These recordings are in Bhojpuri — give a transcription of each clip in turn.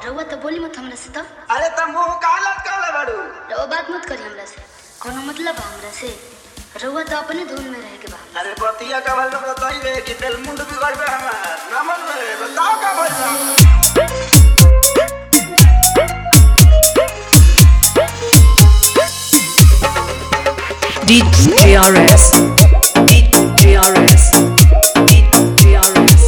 रउआ तो बोली मत हमरा से तो अरे तुम मुंह का लटकल बाड़ू रउआ बात मत करी हमरा से कोनो मतलब बा हमरा से रउआ तो अपने धुन में रह के बा अरे बतिया का भल बताई रे कि तेल मुंड बिगड़बे हमार न मन रे बताओ का भल DGRS DGRS DGRS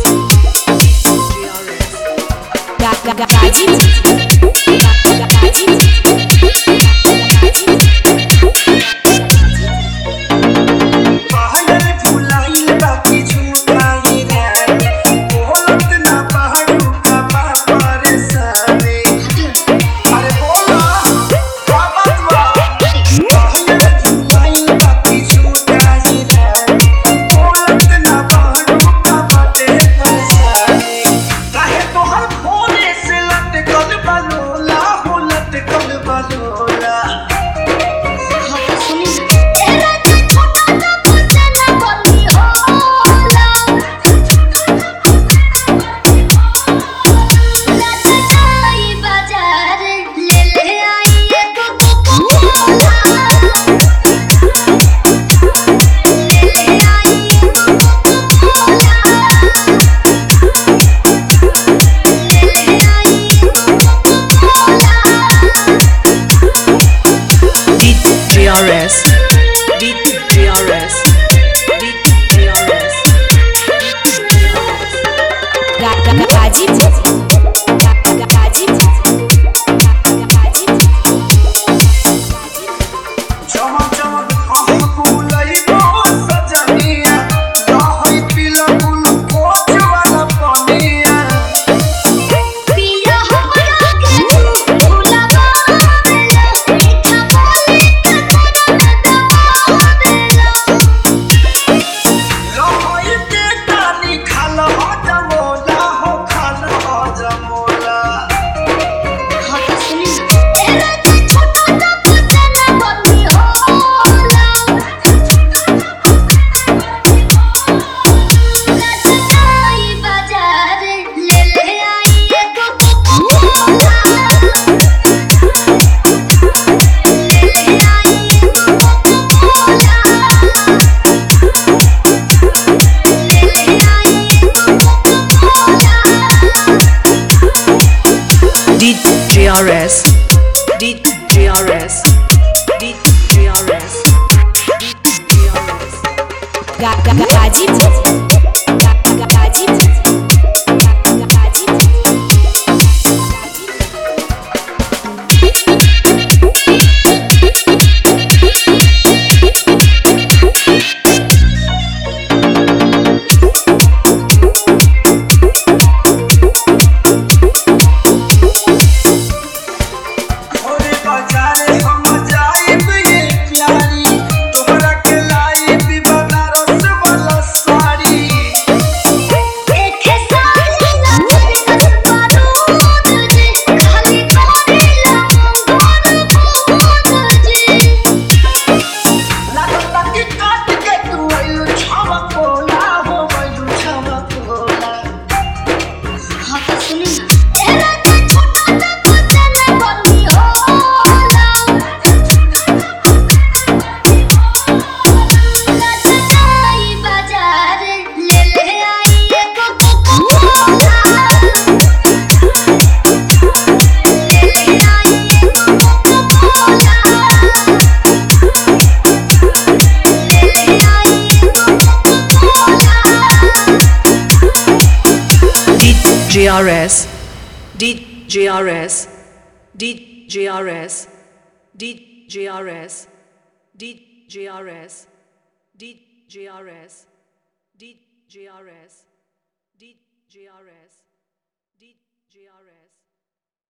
पहले फुलाई बाकी झूठाई रे बोलत ना पहाड़ू का परेशानी अरे बोला का बात बा पहले फुलाई बाकी झूठाई रे बोलत ना पहाड़ू का बाटे परेशानी काहे तोहर फोने से लटकल बलोला हो लटकल बलोला हाँ तो सुनी ना DGRS DGRS DGRS चमक चमक आँख फूलैबो सजनिया रहै पीला ग्लूकोज वाला पनिया रहै के टानी खाल हो जमोला हो खाल हो जमोला हाँ तो सुनी ना DGRS DGRS DGRS DGRS ओरे बाजारे हम जाइब ये प्यारी तोहरा के लाइब बनारस वाला साड़ी लगता कि काट के तू आइलू छावा कोला हो गइलू छावा कोला हाँ तो सुनी ना DGRS DGRS DGRS DGRS DGRS DGRS DGRS DGRS DGRS